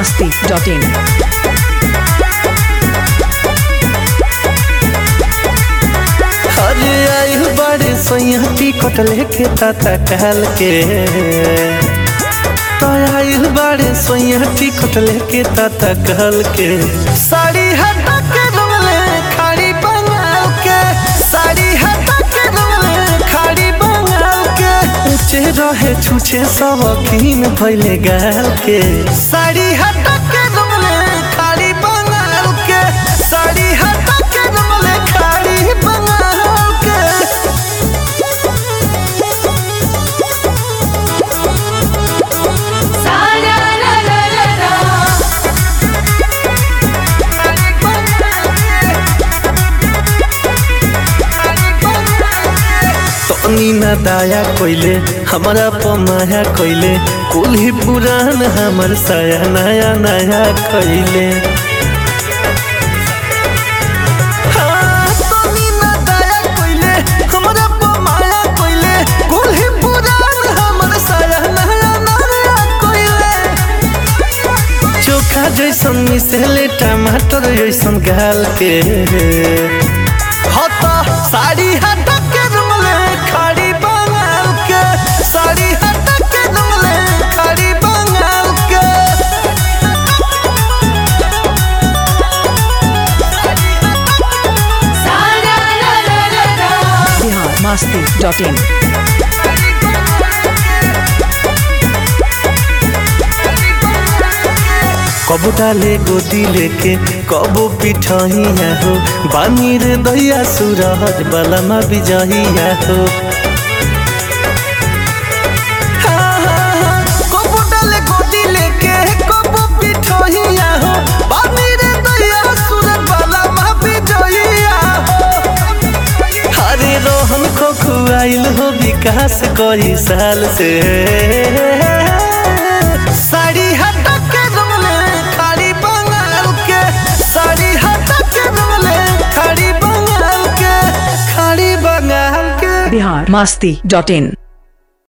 masti.in. अरे आयु बड़े सोया टिकट लेके ताता कहल के तो आयु बड़े सोया टिकट लेके ताता कहल के साड़ी हटा के रमले खाड़ी बंगाल के साड़ी हटा के रमले खाड़ी बंगाल के ऊंचे रहे छूछे सब अखीन भइले गाल के साड़ी हटा के रमले खाड़ी बंगाल के साड़ी हटा के रमले खाड़ी बंगाल के सारा रा रा रा रा तनी ना दाया कोइले हमारा पमाया कोइले कुल ही पुरान हमर साया नया नया कोइले हाँ, तनी ना दाया कोइले, हमरा पमाया कोइले, कुल ही पुरान हमर साया नया नया कोइले। चोखा जैसन मिसेले टमाटर जैसन गाल के हता साड़ी हटा के रमले खाड़ी बंगाल के साड़ी हटा के रमले खाड़ी बंगाल के सारा रा रा रा रा Bihar masti.in. कबो डाले गोदी लेके कबो पिठहिया हो बानी रे दैया सूरज बलमा बिजहिया हो हाँ, हाँ, हाँ, कबो डाले गोदी लेके कबो पिठहिया हो बानी रे दैया सूरज बलमा बिजहिया हो हरे रोहन को खुआइल हो विकास कई साल से साड़ी हटा के रमले खाड़ी बंगाल के साड़ी हटा के रमले खाड़ी बंगाल के खाड़ी बंगाल के Bihar masti.in.